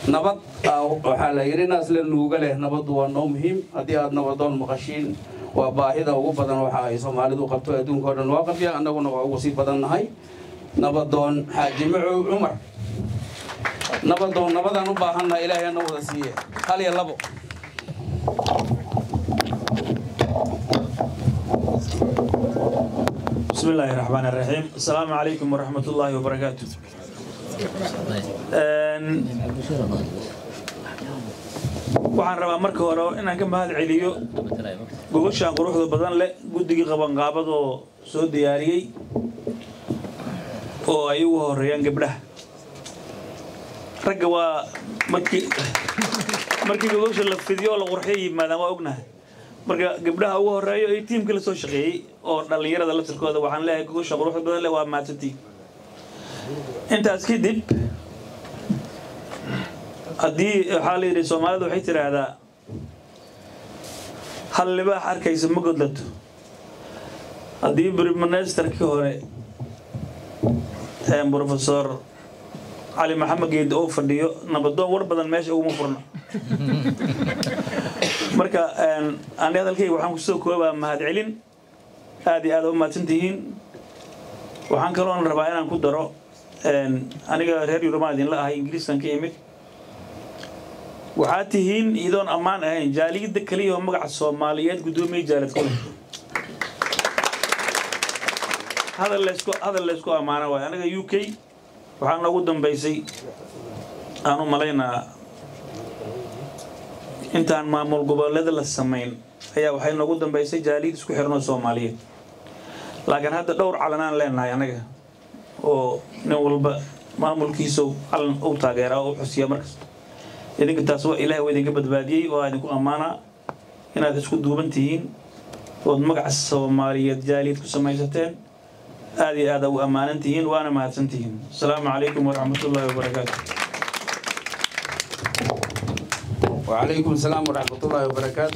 nabad waxaa la yidhi naasla nuuga leh nabaddu waa noo muhiim haddii aad nabadoon maqashiin waa baahida ugu badan waxa ay soomaalidu qabto adduunka o dhan waa qabya annaguna waa ugu sii badan nahay nabadoon xaaji macow cumar nabadoon nabadaan u baahannaha ilaahay ana wada siiye hal iyo labo بسم الله الرحمن الرحيم السلام عليكم ورحمة الله وبركاته waxaan rabaa marka hore inaan ka mahad celiyo gogoshaan quruxda badan leh guddigii qabanqaabadoo soo diyaariyey oo ay ugu horeeyaan gabdhaha ragga waa markii markii gogosha la fidiyo oo la qurxiyo yimaadaan waa ognahay marka gabdhaha ugu horeeyo iyo tiimkii la soo shaqeeyey oo dhallinyarada laftirkooda waxaan leeyahay gogosha quruxda badan leh waa mahadsantii intaas kadib haddii waxaa la yidhi soomaalidu waxay tidhaahdaa hal libaax arkaysa ma godlato haddii brimanesterkii hore profesor cali maxamed geedi oo fadhiyo nabadoon war badan meesha uguma furno marka ani hadalkayga waxaan kusoo koobaa mahadcelin aad iyo aad u mahadsan tihiin waxaan kaloon rabaa inaan ku daro aniga reer yurumaan idinla ahay ingiriiskan ka imid waxaad tihiin iyadoon ammaan ahayn jaaliyadda keliya oo magaca soomaaliyeed guddoomiye jaalad kule hadal laysku hadal laysku ammaana waayo aniga u k waxaa noogu dambaysay aan u malaynaa intaan maamul goboleeda la samayn ayaa waxay noogu dambaysay jaaliyad isku xirnoo soomaaliyeed laakiin hadda dhowr calanaan leenahay anaga oo nin walba maamulkiisa calan u taageeraa oo u xusiya markasta idinka taas waa ilahay waa idinka badbaadiyey waa idinku ammaanaa inaad isku duuban tihiin ood magaca soomaaliyeed jaaliyad ku samaysateen aad iyo aad u ammaanan tihiin waana mahadsan tihiin asalaamu calaykum waraxmat ullaahi wabarakaatu وعليكم السلام ورحمة الله وبركاته